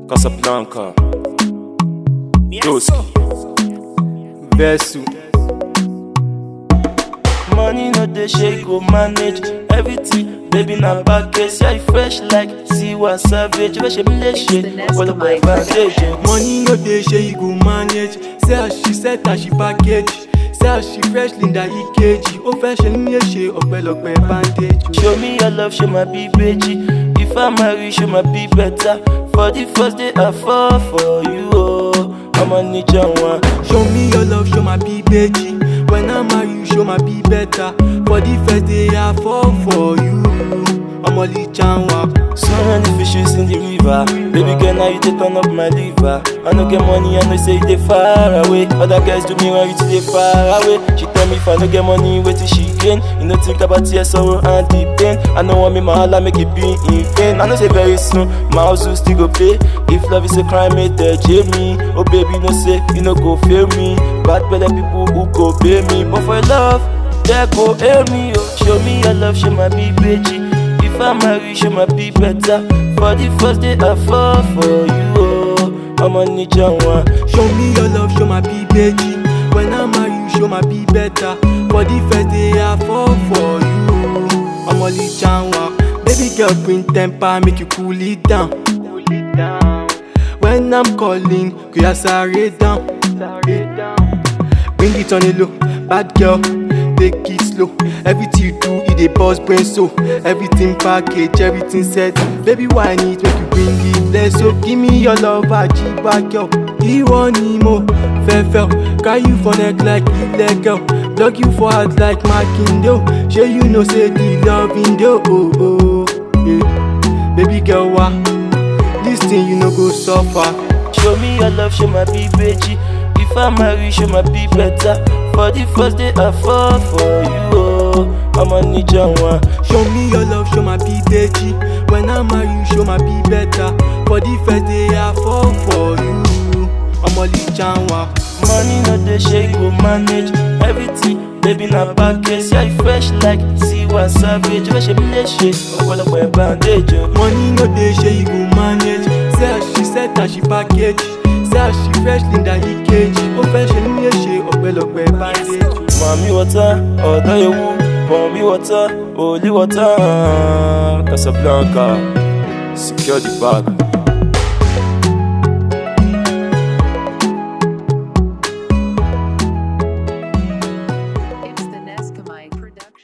Casablanca. Doski. Versu. Money no dey shake, go manage everything. Baby na package, yeah, you fresh like Siwa Savage. Fresh a shit, all of my advantage. Money no dey shey you go manage. Say as she set as she package. Say as she fresh Linda EKG. Ó fẹ́ ṣe ní èṣe ọ̀pẹ̀lọpẹ̀ bandage. Show me your love, show my be beji. If I marry, show my be better. For the first day I fall for you, oh, I'm on each one. Show me your love, show my be beji. When I marry you, show my be better. For the first day I fall for you. Ọmọ lè chanwa. So many fishes in the river. Baby girl, now you dey turn up my liver. I no get money, I know say you dey far away. Other guys do me when you too dey far away. She tell me if I no get money, wait till she gain. You no think about tears, sorrow and the pain. I know want me my hala make it be in vain. I know say very soon my house will still go pay. If love is a crime, it jay me. Oh baby, no say you no go fail me. Bad belly people who go pay me, but for your love, they go hail me. Oh, show me your love, show my be beji. If I marry, show my be better. For the first day I fall for you, oh, I'm on each one. Show me your love, show my be beji. When I marry you, show my be better. For the first day I fall for you. Ọmọ lè chanwa. Baby girl bring temper, make you cool it down. Cool it down. When I'm calling, kò yà sáré down. Sáré down. Bring it on a low, bad girl, take it slow. Everything you do, it dey burst brain so. Everything package, everything set. Baby, why need make you bring it less? So give me your love, ajiba girl. Ìwọ ni mo fẹ́ fẹ́ o. Carry you for neck like illegal. Block you for heart like Makindo. Shey you know say the loving do. Oh, oh, yeah. Baby girl, wa. This thing you no go suffer. Show me your love, show my be beji. If I marry, show my be better. For the first day I fall for you, oh, I'm on each one. Show me your love, show my be beji. When I marry you, show my be better. For the first day I fall for you. Ọmọ lè chanwa. Money no dey shake, go manage everything. Baby na package, yeah, you fresh like Siwa Savage. Fresh a shit, ọ̀pọ̀lọpọ̀ bandage. oh. Money no dey shey you go manage. Say as she set as she package. Say as she fresh Linda EKG. Ó fẹ́ ṣe ní èṣe ọ̀pẹ̀lọpẹ̀ bandage. Mami water, ọ̀dọ́ ewu, Mami water, Oli water, Casablanca. Secure the bag.